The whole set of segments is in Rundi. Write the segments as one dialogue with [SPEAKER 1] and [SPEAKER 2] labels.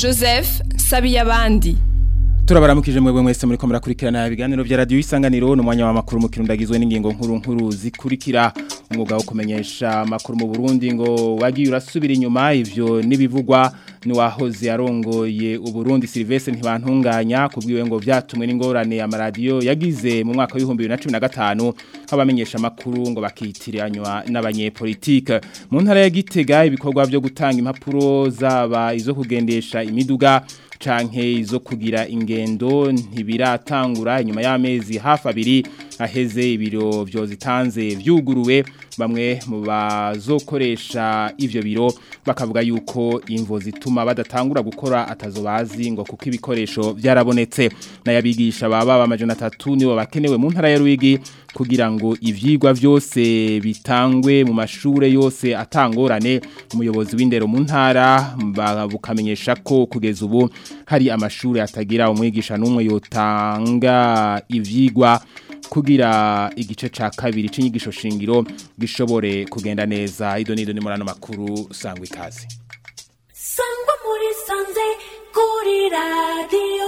[SPEAKER 1] joseph sabiyabandi
[SPEAKER 2] turabaramukije mwebwe mwese muri ko murakurikirana ibiganiro vya radio isanganiro n'umwanya wa makuru mu kirundagizwe n'ingingo nkuru nkuru zikurikira umwuga wo kumenyesha makuru mu Burundi ngo wagiye urasubira inyuma ivyo nibivugwa ni wahoze arongoye uburundi Silvestre ntibantunganya kubwiwe ngo vyatumwe n'ingorane ya radio yagize mu mwaka wa 2015 abamenyesha makuru ngo bakitiranywa n'abanyepolitike mu ntara ya Gitega ibikorwa byo gutanga impapuro zaba izo kugendesha imiduga canke izo kugira ingendo ntibiratangura inyuma y'amezi hafi abiri aheze ibiro vyo zitanze vyuguruwe bamwe mu bazokoresha ivyo biro bakavuga yuko imvo zituma badatangura gukora atazobazi ngo kuko ibikoresho vyarabonetse nayabigisha baba bamajana 3 nibo bakenewe mu ntara ya Ruigi kugira ngo ivyigwa vyose bitangwe mu mashure yose atangorane umuyobozi w'indero mu ntara bukamenyesha ko kugeza ubu hari amashure atagira umwigisha n'umwe yotanga ivyigwa kugira igice ca kabiri c'inyigisho shingiro gishobore kugenda neza ido nido ni murano makuru sangwa ikaze
[SPEAKER 3] sangwa muri sanze kuri radio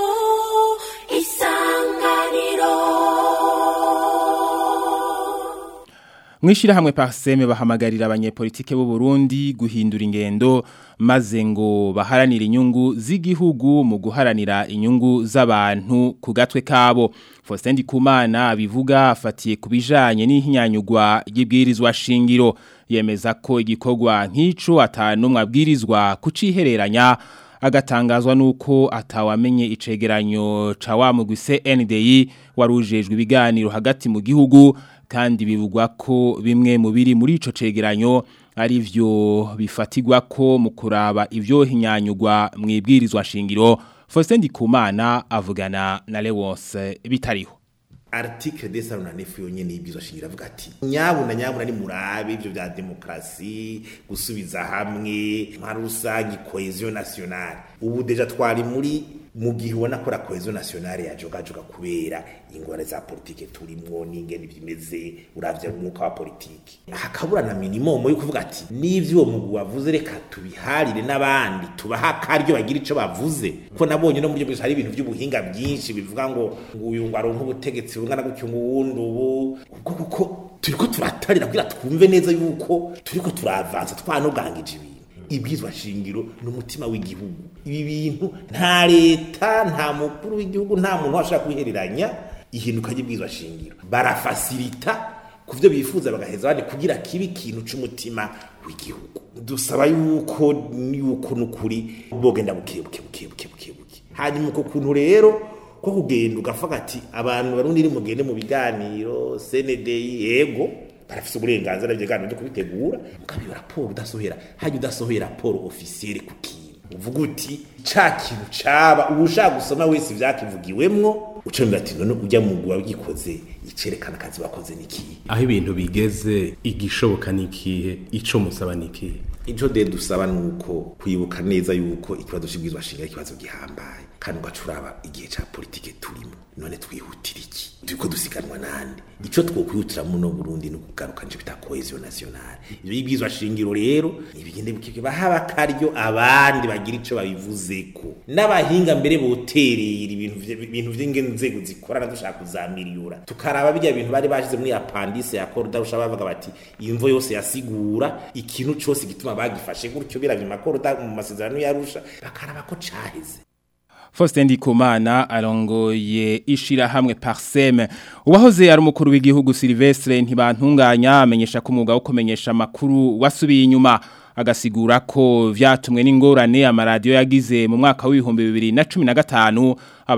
[SPEAKER 3] isanganiro
[SPEAKER 2] Mwishira hamwe parseme bahamagarira abanyepolitike b'u Burundi guhindura ingendo maze ngo baharanira inyungu z'igihugu mu guharanira inyungu z'abantu ku gatwe kabo Faustin Ndikumana bivuga afatiye kubijanye n'ihinyanyugwa y'ibwirizwa shingiro yemeza ko igikorwa nk'ico atanumwe abwirizwa kucihereranya agatangazwa nuko atawamenye icegeranyo ca wa mugwise NDI warujejwe ibiganiro hagati mu gihugu kandi bivugwa ko bimwe mu biri muri ico cegeranyo ari vyo bifatigwa ko mu kuraba ivyo hinyanyugwa mu ibwirizwa shingiro Faustin Ndikumana avugana na Lewose bitariho
[SPEAKER 4] article de salon nefu yonyene ibizwa shingira avuga ati nyabuna nyabuna ni murabe ivyo vya demokrasi gusubiza hamwe nka rusangi cohesion nationale ubu deja twari muri mu gihe ubona ko la cohesion nationale yajogajoga kubera ingorane za politike turimwo n'ingene bimeze uravye umwuka wa politike hakabura na minimum yo kuvuga ati n'ivyo uwo mugwi wavuze reka tubiharire n'abandi tubaha akaryo bagira ico bavuze ko nabonye no muri byo hari ibintu by'ubuhinga byinshi bivuga ngo uyu ngo aronka ubutegetsi bungana gutyo ngo wundi ubu ubwo kuko turiko turatarira kugira twumve neza yuko turiko turavansa twanogangije ibintu ibwizwa shingiro n'umutima w'igihugu ibi bintu nta leta nta mukuru w'igihugu nta muntu washaka kwihereranya ihinduka ry'ibwizwa shingiro barafasirita kuvyo bifuza bagaheza bane kugira kibi ikintu c'umutima w'igihugu dusaba yuko yuko nukuri bogenda bukebuke bukebuke bukebuke hanyuma uko kuntu rero ko kugenda ugavuga ati abantu barundi ni mugende mu biganiro CNDI yego barafise uburenganzira bw'ibiganiro byo kubitegura mukabiba raporo udasohera hajya udasohera raporo officielle ku kintu uvuga uti ca kintu caba ubushaka gusoma wese vyakivugiwemwo ucomera ati none ujya mu gwa gikoze icerekana akazi bakoze niki
[SPEAKER 5] aho ibintu bigeze igishoboka nikihe ico musaba nikihe
[SPEAKER 4] ico de dusaba nuko kwibuka neza yuko ikibazo c'ibwizwa shinga ikibazo gihambaye kandi ugacuraba igihe ca politike turimo none twihutira iki turiko dusiganwa nande ico twokwihutira muno Burundi no kugaruka nje bita cohesion nationale ivyo yibwizwa shingiro rero ibigende bukike bahaba akaryo abandi bagira ico babivuzeko n'abahinga mbere boterera ibintu ibintu vy'ingenzego zikorana dushaka kuzamiliyura tukaraba bijya bintu bari bashize muri appendice ya corda rusha bavuga bati imvo yose yasigura ikintu cose gituma bagifashe gutyo biravye makorda mu masezerano yarusha bakaraba ko caheze
[SPEAKER 2] Faustin Ndikumana arongoye ishira hamwe Parseme uwahoze ari umukuru w'igihugu Silvestre ntibantunganya amenyesha ko umwuga wo kumenyesha makuru wasubiye inyuma agasigura ko vyatumwe n'ingorane amaradiyo yagize mu mwaka w'ibihumbi bibiri na cumi na gatanu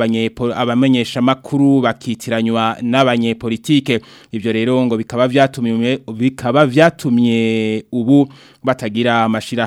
[SPEAKER 2] abamenyesha makuru bakitiranywa n'abanyepolitike ivyo rero ngo bikaba vyatumye bikaba vyatumye ubu batagira amashira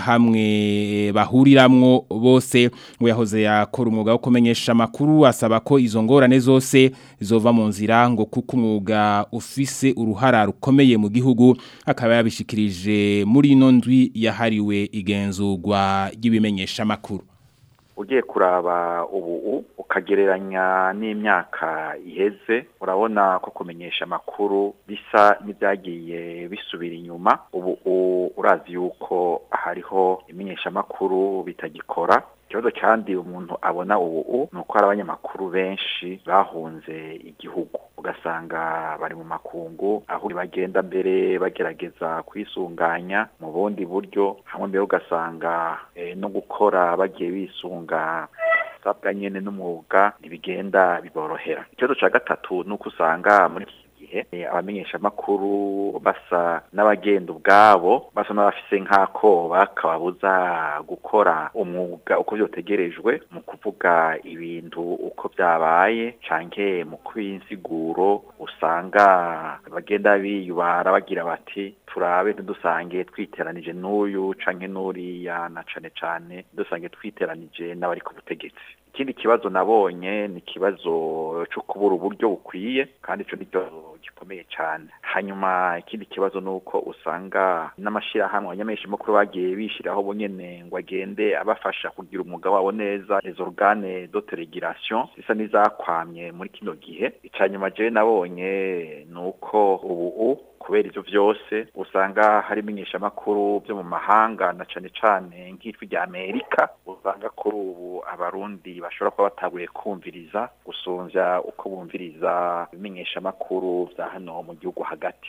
[SPEAKER 2] hamwe bahuriramwo bose ngo yahoze yakora umwuga wo kumenyesha makuru asaba ko izo ngorane zose zova mu nzira ngo kuko umwuga ufise uruhara rukomeye mu gihugu akaba yabishikirije muri ino ndwi yahariwe igenzurwa ry'ibimenyesha makuru
[SPEAKER 6] ugiye kuraba ubu ukagereranya n'imyaka iheze urabona ko kumenyesha amakuru bisa n'ibyagiye bisubira inyuma ubu urazi yuko hariho imenyesha amakuru bitagikora ikibazo kandi umuntu abona ubu ni uko hari abanyamakuru benshi bahunze igihugu ugasanga bari mu makungu aho bagenda mbere bagerageza kwisunganya mu bundi buryo hamwe mbere ugasanga eh, no gukora bagiye bisunga sabwa nyene n'umwuga ntibigenda biborohera ikibazo ca gatatu ni uko usanga muri iki gihe eh, abamenyeshamakuru basa n'abagenda ubwabo basa n'abafise nk'akoba kababuza gukora umwuga uko vyotegerejwe mu kuvuga ibintu uko vyabaye canke mu kwinsiguro usanga bagenda biyubara bagira bati turabe ntidusange twiteranije n'uyu canke n'uriya na cane cane dusange twiteranije n'abari ku butegetsi ikindi kibazo nabonye ni ikibazo cyo kubura uburyo bukwiye kandi ico ni ikibazo gikomeye cyane hanyuma ikindi kibazo ni uko usanga n'amashyirahamwe abanyameshamakuru bagiye bishyiraho bonyene ngo agende abafasha kugira umwuga wabo neza les organes d'autorégulation zisa n'izakwamye muri kino gihe icya nyuma jewe nabonye ni uko ubu kubera ivyo vyose usanga hari imenyeshamakuru vyo mu mahanga na cane cane nk'ijwi rya Amerika usanga kuri ubu abarundi bashobora kuba bataguye kumviriza gusumvya uko bumviriza ibimenyeshamakuru vya hano mu gihugu hagati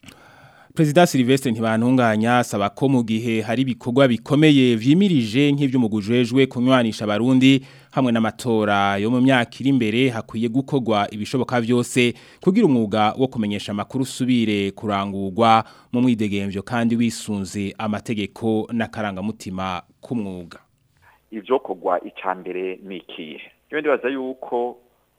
[SPEAKER 2] Prezida Silvestre ntibantunganya asaba ko mu gihe hari ibikorwa bikomeye vyimirije nk'ivyo mugujejwe kunywanisha abarundi hamwe n'amatora yo mu myaka iri imbere hakwiye gukorwa ibishoboka vyose kugira umwuga wo kumenyesha amakuru usubire kurangurwa mu mwidegemvyo kandi wisunze amategeko n'akarangamutima k'umwuga
[SPEAKER 6] ivyo kogwa icambere nikihe iyo ndibaza yuko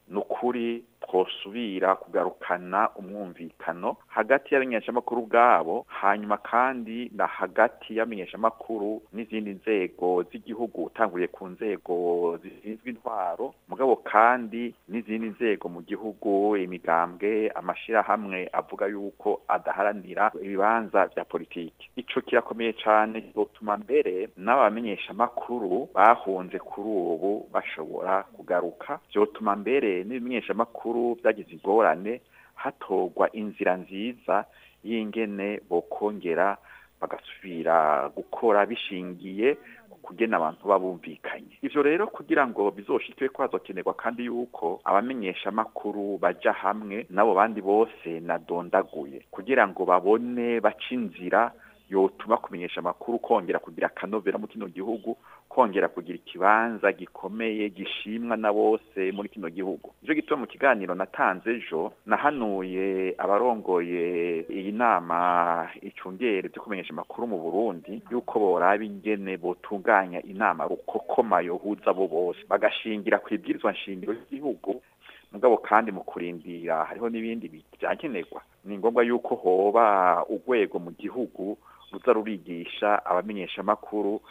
[SPEAKER 6] nukuri twosubira kugarukana umwumvikano hagati y'abamenyeshamakuru bwabo hanyuma kandi na hagati y'abamenyeshamakuru n'izindi nzego z'igihugu utanguriye ku nzego zishinzwe intwaro mugabo kandi n'izindi nzego mu gihugu imigambwe amashirahamwe avuga yuko adaharanira ibibanza vya politiki ico kirakomeye cane gituma mbere n'abamenyeshamakuru bahunze kuri ubu bashobora kugaruka vyotuma mbere n'ibimenyeshamakuru byagize ingorane hatorwa inzira nziza y'ingene bokongera bagasubira gukora bishingiye kugena abantu babumvikanye ivyo rero kugira ngo bizoshikwe ko hazokenerwa kandi yuko abamenyesha amakuru baja hamwe nabo bandi bose nadondaguye kugira ngo babone baca inzira yotuma kumenyesha amakuru kongera kugira akanovera mu kino gihugu kongera kugira ikibanza gikomeye gishimwa na bose muri kino gihugu ivyo gituma mu kiganiro natanze ejo nahanuye abarongoye iyi nama icungere byo kumenyesha amakuru mu Burundi yuko boraba ingene botunganya inama rukokoma yohuza bo bose bagashingira ku ibwirizwa nshingiro y'igihugu mugabo kandi mu kurindira hariho n'ibindi byankenerwa ni ngombwa yuko hoba urwego mu gihugu ruza rurigisha abamenyesha amakuru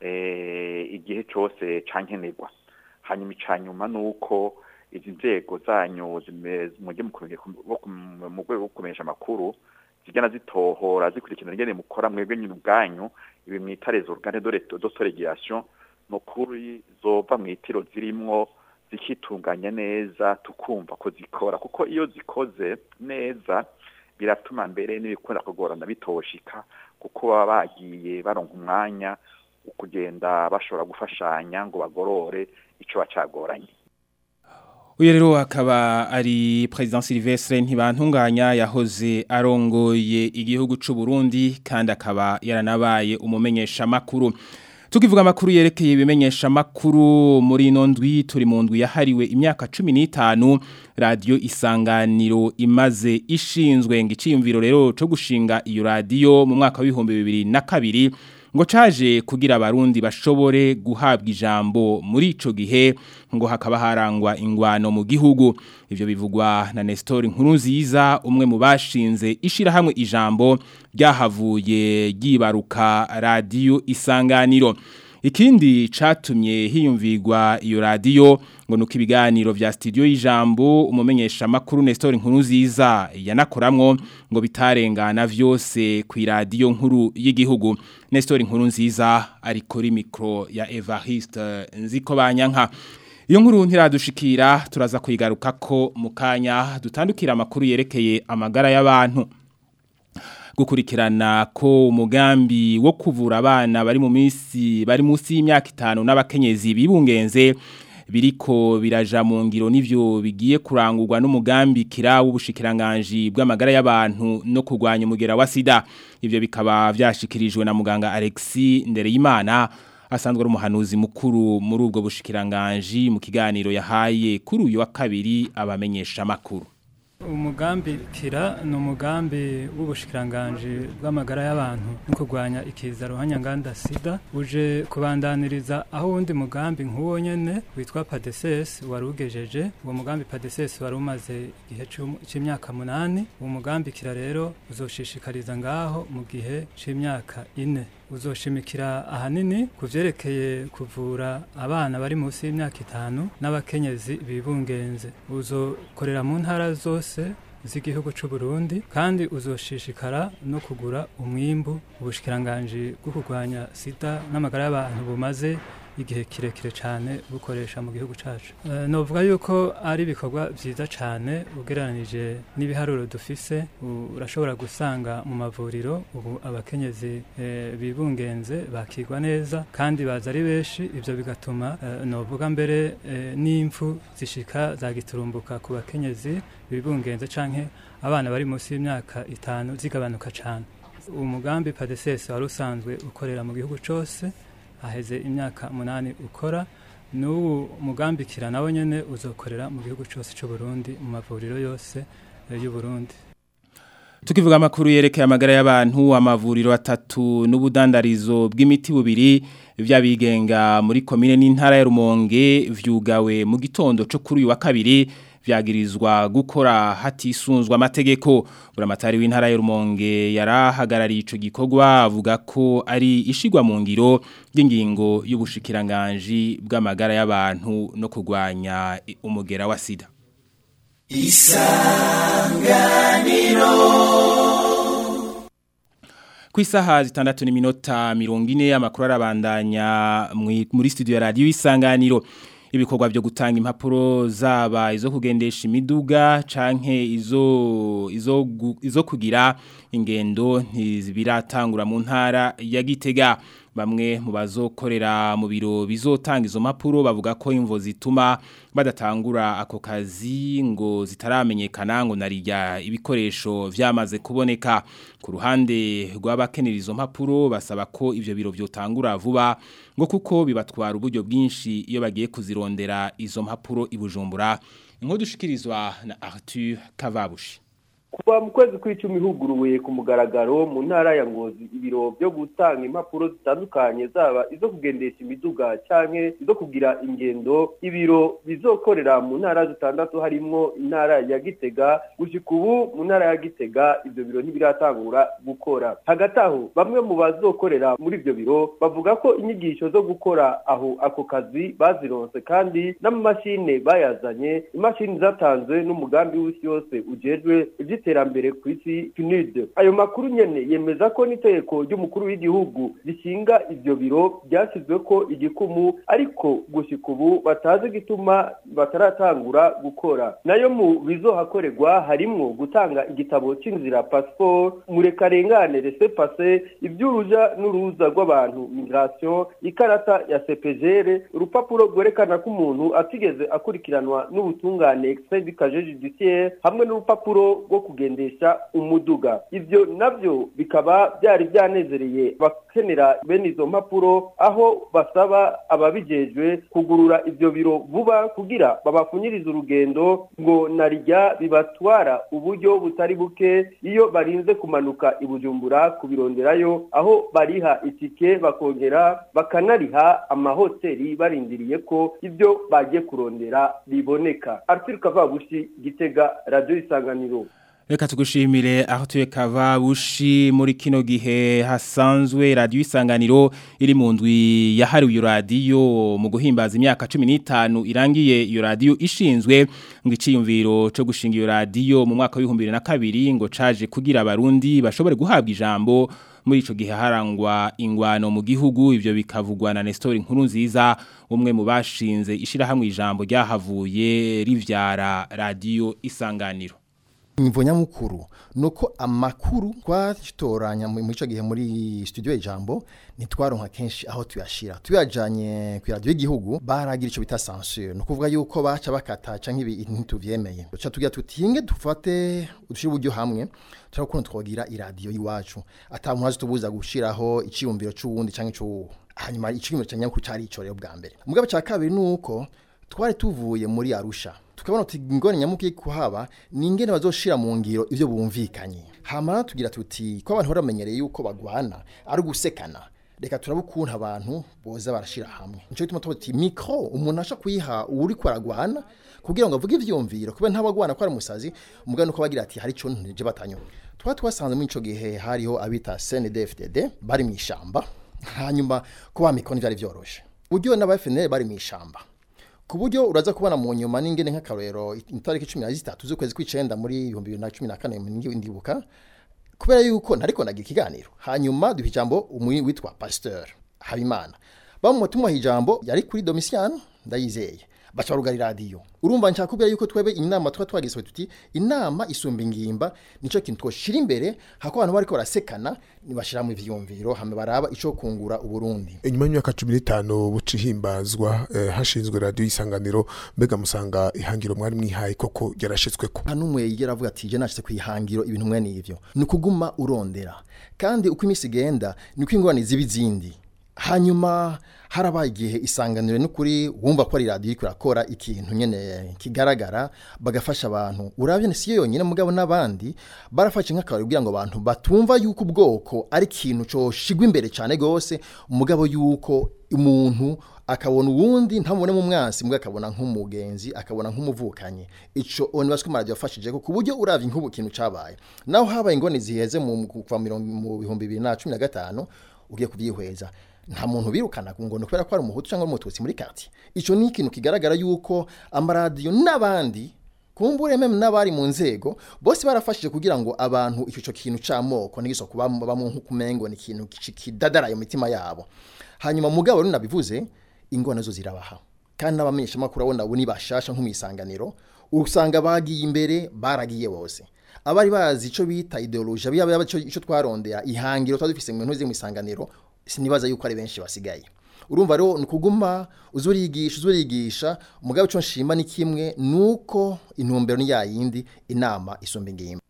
[SPEAKER 6] igihe cyose cankenerwa hanyuma icanyuma nuko izi nzego zanyu mujye mu rwego rwo kumenyesha amakuru zigana zitohora zikurikirana ingene mukora mwebwe nyine ubwanyu ibi mwita les organes d'autorégulation ni ukuri zova mu itiro zirimwo zikitunganya neza tukumva ko zikora kuko iyo zikoze neza biratuma mbere n'ibikunda kugorana bitoshika kuko baba bagiye baronka umwanya wo kugenda bashobora gufashanya ngo bagorore ico bacagoranye
[SPEAKER 2] Uyu rero akaba ari President Silvestre ntibantunganya yahoze arongoye igihugu c'u Burundi kandi akaba yaranabaye umumenyesha makuru Tukivuga makuru yerekeye ibimenyesha makuru muri ino ndwi turi mu ndwi yahariwe imyaka 15 radio isanganiro imaze ishinzwe ngo iciyumviro rero cyo gushinga iyo radio mu mwaka w'ibihumbi bibiri na kabiri ngo caje kugira abarundi bashobore guhabwa ijambo muri ico gihe ngo hakaba harangwa ingwano mu gihugu ivyo bivugwa na Nestor Nkurunziza umwe mu bashinze ishira hamwe ijambo ryahavuye gibaruka radio isanganiro Ikindi catumye hiyumvigwa iyo radio ngo nuko ibiganiro vya studio y'ijambo umumenyesha makuru Nestor Nkuruziza yanakoramwo ngo bitarengana vyose ku radio nkuru y'igihugu Nestor Nkurunziza ari kuri micro ya Evariste Nziko banyanka Iyo nkuru ntiradushikira turaza kuyigaruka ko mu kanya dutandukira amakuru yerekeye amagara y'abantu gukurikirana ko umugambi wo kuvura abana bari mu minsi bari munsi y'imyaka itanu n'abakenyezi bibungenze biriko biraja mu ngiro n'ivyo bigiye kurangurwa n'umugambi kira w'ubushikiranganje bw'amagara y'abantu no kurwanya umugera wa sida ivyo bikaba vyashikirijwe na muganga Alexis Ndereyimana asanzwe ari umuhanuzi mukuru muri ubwo bushikiranganje mu kiganiro yahaye kuri uyu wa kabiri abamenyesha makuru
[SPEAKER 7] umugambi kira ni umugambi w'ubushikiranganje bw'amagara y'abantu no kurwanya ikiza ruhanyanganda sida uje kubandaniriza aho uwundi mugambi nk'uwo nyene witwa padeses wari ugejeje uwo mugambi padeses wari umaze igihe c'imyaka munani uwo mugambi kira rero uzoshishikariza ngaho mu gihe c'imyaka ine uzoshimikira ahanini ku vyerekeye kuvura abana bari munsi y'imyaka itanu n'abakenyezi bibungenze uzokorera mu ntara zose z'igihugu c'u Burundi kandi uzoshishikara no kugura umwimbu ubushikiranganje bwo kurwanya sida n'amagara y'abantu bumaze igihe kirekire cyane bukoresha mu gihugu cyacu e, novuga yuko ari ibikorwa byiza cyane ugereranije n'ibiharuro dufise urashobora gusanga mu mavuriro ubu abakenyezi e, bibungenze bakigwa neza kandi baza ari benshi ivyo bigatuma e, novuga mbere e, n'imfu zishika zagiturumbuka ku bakenyezi bibungenze canke abana bari munsi y'imyaka itanu zigabanuka cyane umugambi padeses wari usanzwe ukorera mu gihugu cyose aheze imyaka munani ukora n'ubu mugambikira nawe nyene uzokorera mu gihugu cyose cy'u Burundi mu mavuriro yose y'u Burundi
[SPEAKER 2] Tukivuga amakuru yerekeye amagara y'abantu amavuriro atatu n'ubudandarizo bw'imiti bubiri vy'abigenga muri komine n'intara ya Rumonge vyugawe mu gitondo cyo kuri uyu wa kabiri vyagirizwa gukora hatisunzwa amategeko buramatari w'intara ya Rumonge yarahagarariye ico gikorwa avuga ko ari ishigwa mu ngiro y'ingingo y'ubushikiranganje bw'amagara y'abantu no kurwanya umugera wa sida Isanganiro ku isaha zitandatu n'iminota mirongo ine amakuru arabandanya muri studio ya radiyo isanganiro ibikorwa byo gutanga impapuro zaba izo kugendesha imiduga canke izo izo izo kugira ingendo ntizibiratangura mu ntara ya Gitega bamwe mu bazokorera mu biro bizotanga izo mpapuro bavuga ko imvo zituma badatangura ako kazi ngo zitaramenyekana ngo narijya ibikoresho vyamaze kuboneka ku ruhande rw'abakenera izo mpapuro basaba ko ivyo biro vyotangura vuba ngo kuko bibatwara uburyo bwinshi iyo bagiye kuzirondera izo mpapuro ibujumbura inko dushikirizwa na Arthur Kavabushi
[SPEAKER 8] kuva mu kwezi kw'icumi huguruwe ku mugaragaro mu ntara ya ngozi ibiro byo gutanga impapuro zitandukanye zaba izo kugendesha imiduga canke izo kugira ingendo ibiro bizokorera mu ntara zitandatu harimwo intara ya gitega gushika ubu mu ntara ya gitega ivyo biro ntibiratangura gukora hagati aho bamwe mu bazokorera muri ivyo biro bavuga ko inyigisho zo gukora aho ako kazi bazironse kandi n'amamashine bayazanye imashini zatanzwe n'umugambi w'isi yose ujejwe iterambere ku isi PNUD ayo makuru nyene yemeza ko n'itegeko ry'umukuru w'igihugu rishinga ivyo biro byashyizwe ko igikumu ariko gushika ubu batazi gituma bataratangura gukora nayo mu bizohakorerwa harimwo gutanga igitabo c'inzira passeport murekarengane rese passe ivy'uruja n'uruza rw'abantu migration ikarata ya CPGR urupapuro rwerekana ko umuntu atigeze akurikiranwa n'ubutungane extrait du casier judiciaire hamwe n'urupapuro rwo kugendesha umuduga ivyo navyo bikaba byari byanezereye bakenera bene izo mpapuro aho basaba ababijejwe kugurura ivyo biro vuba kugira babapfunyirize urugendo ngo narijya bibatwara uburyo butari buke iyo barinze kumanuka ibujumbura kubironderayo aho bariha itike bakongera bakanariha amahoteli barindiriye ko ibyo bagiye kurondera biboneka Arthur Kavabushi Gitega Radio Isanganiro
[SPEAKER 2] Reka tugushimire aho tuye kavabushi muri kino gihe hasanzwe radio isanganiro iri mu ndwi yahariwe iyo radio mu guhimbaza imyaka 15 irangiye iyo radio ishinzwe ngo iciyumviro cyo gushinga iyo radio mu mwaka wa 2002 ngo caje kugira abarundi bashobore guhabwa ijambo muri ico gihe harangwa ingwano mu gihugu ivyo bikavugwa na Nestor Nkuru nziza umwe mu bashinze ishirahamwe ijambo ryahavuye rivyara radio isanganiro
[SPEAKER 9] imvo nyamukuru nuko amakuru twatoranya mu ico gihe muri studio ijambo nitwaronka kenshi aho tuyashira tuyajanye ku radio y'igihugu baragira ico bita censure no kuvuga yuko baca bakata canke ibi ntituvyemeye duca tugira tutinge dufate udushira uburyo hamwe turakunda twogira iradio yiwacu ata muntu azitubuza gushiraho iciyumviro c'uwundi canke c'uwo hanyuma iciyumviro cyanyakuru cari ico rero bwa mbere mugabo ca kabiri nuko twari tuvuye muri Arusha tukabona tuti ingone nyamuki kuhaba ni ingene bazoshira mu ngiro ivyo bumvikanye hamara tugira tuti ko abantu baramenyereye yuko bagwana ari gusekana reka turabukunta abantu boza barashira hamwe nico gituma tuti micro umuntu asha kuyiha uri kwaragwana kugira ngo avuge ivyumviro kuba ntabagwana ko ari umusazi umugani uko bagira ati hari ico nteje batanyo twa twasanze muri ico gihe hariho abita CNDFDD bari mu ishamba hanyuma kuba micro ntivyari vyoroshe buryo n'aba bari mu ishamba ku buryo uraza kubona mu nyuma n'ingene nk'akarorero itariki cumi na zitatu z'ukwezi kw'icenda muri ibihumbi bibiri na cumi na kane ndibuka kubera yuko ntariko nagira ikiganiro hanyuma duha ijambo umwe witwa pasteur habimana bamutuma ijambo yari kuri domisiano ndayizeye baca barugara iradiyo urumva nshaka kubwira yuko twebe inama tuba twagize tuti inama isumba ingimba nico kintu twoshira imbere hako abantu bariko barasekana nibashira mu ivyumviro hame baraba ico kungura uburundi
[SPEAKER 10] inyuma y'imyaka 15 buci himbazwa eh, hashinzwe radio isanganiro mbega musanga ihangiro mwari mwihaye koko yarashitsweko
[SPEAKER 9] nta numwe yigera avuga ati je nashitse kwihangiro ibintu mwe n'ivyo ni kuguma urondera kandi uko imisi igenda niko ingorane ziba izindi hanyuma harabaye igihe isanganiro n'ukuri wumva ko ari radiyo iriko irakora ikintu nyene kigaragara bagafasha abantu urabye si yo yonyine mugabo n'abandi barafashe nk'akabari kugira ngo abantu batumva yuko ubwoko ari ikintu coshigwa imbere cyane gose mugabo yuko umuntu akabona uwundi ntamubone mu mwansi mbwa akabona nk'umugenzi akabona nk'umuvukanye ico oni baswe maradiyo yafashije ko kuburyo uravye nk'ubu kintu cabaye naho habaye ingone ziheze mu kuva mu bihumbi bibiri na cumi na gatanu ugiye kuvyihweza nta muntu birukana ngo kubera ko ari umuhutu cyangwa umututsi muri quartier ico ni ikintu kigaragara yuko amaradiyo n'abandi kumbure meme n'abari mu nzego bose barafashije kugira ngo abantu ico kintu camoko nigiso kuba bamwe nk'ukumengo ni ikintu kidadaraye mu mitima yabo hanyuma mugabo rero nabivuze ingona zo zirabaha kandi n'abamenyesha makuru abona abo nibashasha nk'umwisanganiro usanga bagiye imbere baragiye bose abari bazi ico bita ideologie yaba ico twarondera ihangiro twadufise mu ntuzi mu isanganiro sinibaza yuko ari benshi basigaye urumva rero ni ukuguma uzurigisha uzurigisha umugabo icyo nshima ni kimwe nuko intumbero ni yayindi inama isumba ingimba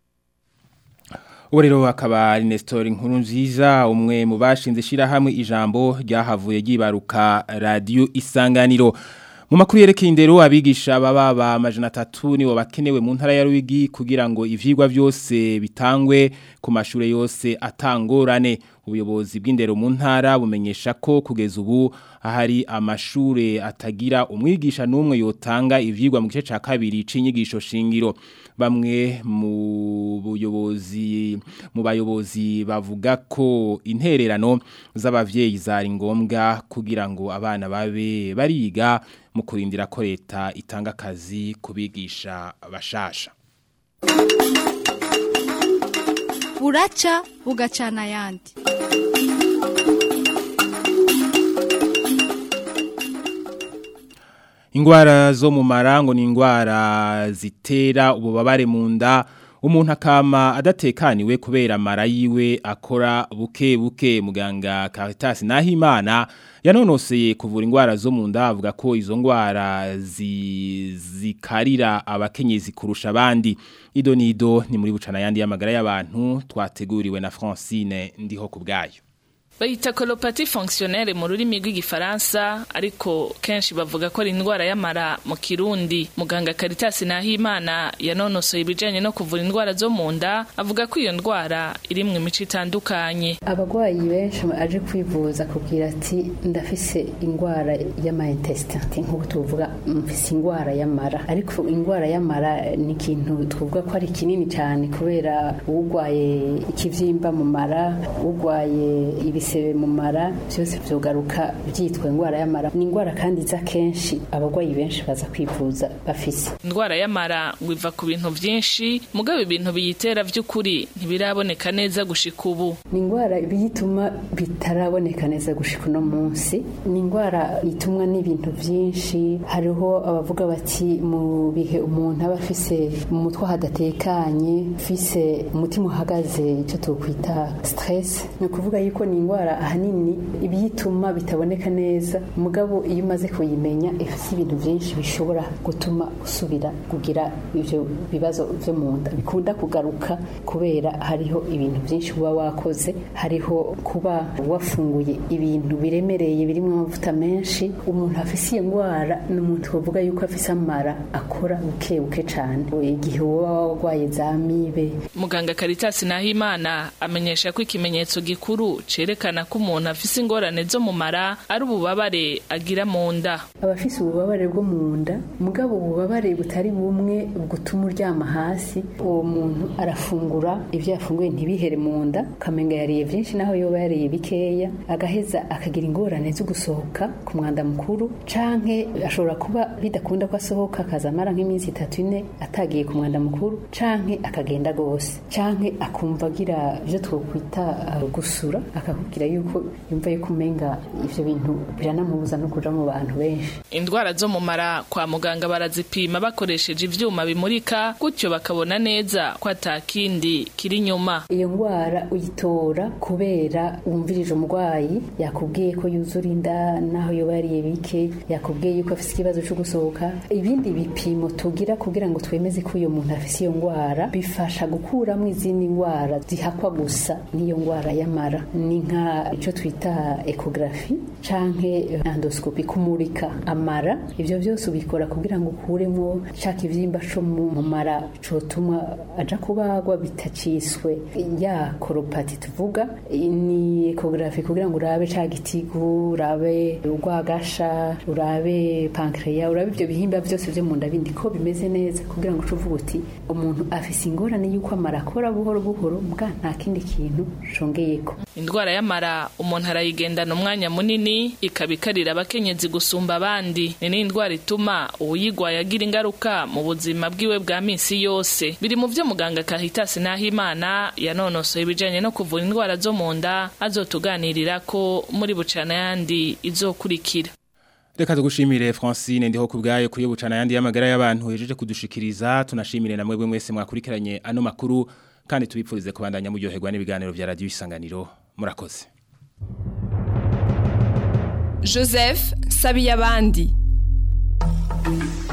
[SPEAKER 2] ubu rero akaba ari Nestor nkuru nziza umwe mu bashinze ishyirahamwe ijambo ryahavuye ryibaruka radiyo isanganiro mu makuru yerekeye indero abigisha baba ba amajana atatu nibo bakenewe mu ntara ya Rwigi kugira ngo ivyigwa byose bitangwe ku mashure yose atangorane ubuyobozi bw'indero mu ntara bumenyesha ko kugeza ubu ahari amashure atagira umwigisha n'umwe yotanga ivyigwa mu gice ca kabiri c'inyigisho shingiro bamwe mu buyobozi mu bayobozi bavuga ko intererano z'abavyeyi zari ngombwa kugira ngo abana babe bariga mu kurindira ko leta itanga akazi kubigisha bashasha
[SPEAKER 11] buraca bugacana ayandi
[SPEAKER 2] Ingwara zo mu marango ni ingwara zitera ububabare mu nda umuntu akama adatekaniwe kubera amara yiwe akora buke buke muganga Caritas Nahimana yanonoseye kuvura ingwara zo mu nda avuga ko izo ngwara zi, zikarira abakenyezi kurusha abandi ido nido ni muri bucana yandi y'amagara y'abantu twateguriwe na Francine ndiho kubgayo
[SPEAKER 12] bayita kolopati fonctionnaire mu rurimi rw'igifaransa ariko kenshi bavuga ko ari indwara y'amara mu kirundi muganga Caritas Nahimana yanonosoye ibijanye no kuvura indwara zo mu nda avuga ko iyo ndwara irimwe imico itandukanye
[SPEAKER 13] abagwayi benshi aje kwivuza kubwira ati ndafise indwara y'amaintestin nk'uko tuvuga mfise indwara y'amara ariko indwara y'amara ni ikintu twavuga ko ari kinini cyane kubera ugwaye ikivyimba mu mara ugwaye ibisi ibisebe mu mara byose vyogaruka byitwa indwara y'amara ni indwara kandi iza kenshi abarwayi benshi baza kwivuza bafise
[SPEAKER 12] indwara y'amara ngo iva ku bintu byinshi mugabo ibintu biyitera by'ukuri ntibiraboneka neza gushika ubu
[SPEAKER 13] ni indwara biyituma bitaraboneka neza gushika uno munsi ni indwara itumwa n'ibintu byinshi hariho abavuga bati mu bihe umuntu aba afise mu mutwe hadatekanye ufise umutima uhagaze icyo tukwita stress ni ukuvuga yuko ni indwara ahanini ibiyituma bitaboneka neza mugabo iyo umaze kuyimenya ifite ibintu byinshi bishobora gutuma usubira kugira ibyo bibazo byo mu nda bikunda kugaruka kubera hariho ibintu byinshi uba wakoze hariho kuba wafunguye ibintu biremereye birimo amavuta menshi umuntu afise iyo ndwara ni umuntu bavuga yuko afise amara akora buke buke cyane igihe uba warwaye za mibe
[SPEAKER 12] muganga Caritas Nahimana amenyesha ko ikimenyetso gikuru cerekana ko umuntu afise ingorane zo mu mara ari ububabare agira mu nda
[SPEAKER 13] abafise ububabare bwo mu nda mugabo ububabare butari bumwe butuma uryama hasi uwo muntu arafungura ibyo yafunguye ntibihere mu nda ukamenga yariye byinshi naho yoba yariye bikeya agaheza akagira ingorane zo gusohoka ku mwanda mukuru canke ashobora kuba bidakunda ko asohoka akaza amara nk'iminsi itatu ine atagiye ku mwanda mukuru canke akagenda gose canke akumva agira ibyo twokwita uh, gusura akakubwira yuko yumva yuko umenga ivyo bintu biranamubuza no kuja mu bantu benshi
[SPEAKER 12] indwara zo mu mara kwa muganga barazipima bakoresheje ivyuma bimurika gutyo bakabona neza ko atakindi kiri inyuma
[SPEAKER 13] iyo ndwara uyitora kubera wumvirije umurwayi yakubwiye ko yuzura inda naho yoba yariye bike yakubwiye yuko afise ikibazo cyo gusohoka ibindi bipimo tugira kugira ngo twemeze ko uyo muntu afise iyo ndwara bifasha gukuramo izindi ndwara zihakwa gusa n'iyo ndwara y'amara ni nka icyo twita ekografi canke endoscopy kumurika amara ivyo byose ubikora kugira ngo ukuremo caka ivyimba co mu mara cotuma aja kubagwa bitaciswe ya koropati tuvuga ni ekografi kugira ngo urabe ca gitigu urabe urwagasha urabe pankreya urabe ivyo bihimba byose vyo mu nda bindi ko bimeze neza kugira ngo ucuvuga uti umuntu afise ingorane y'uko amara akora buhoro buhoro mbwa nta kindi kintu congeyeko
[SPEAKER 12] indwara y'amara umuntu arayigendana umwanya munini ikaba ikarira abakenyezi gusumba abandi ni n'indwara ituma uwuyigwaye agira ingaruka mu buzima bwiwe bwa minsi yose biri mu vyo muganga Caritas Nahimana yanonosoye ibijanye no kuvura indwara zo mu nda azotuganirira ko muri bucana yandi izokurikira
[SPEAKER 2] Reka tugushimire Francine ndiho kubgayo kuri bucana yandi y'amagara y'abantu hejeje kudushikiriza tunashimire na mwebwe mwese mwakurikiranye ano makuru kandi tubipfurize kubandanya muryoherwa n'ibiganiro vya radio isanganiro murakoze
[SPEAKER 1] Joseph Sabiyabandi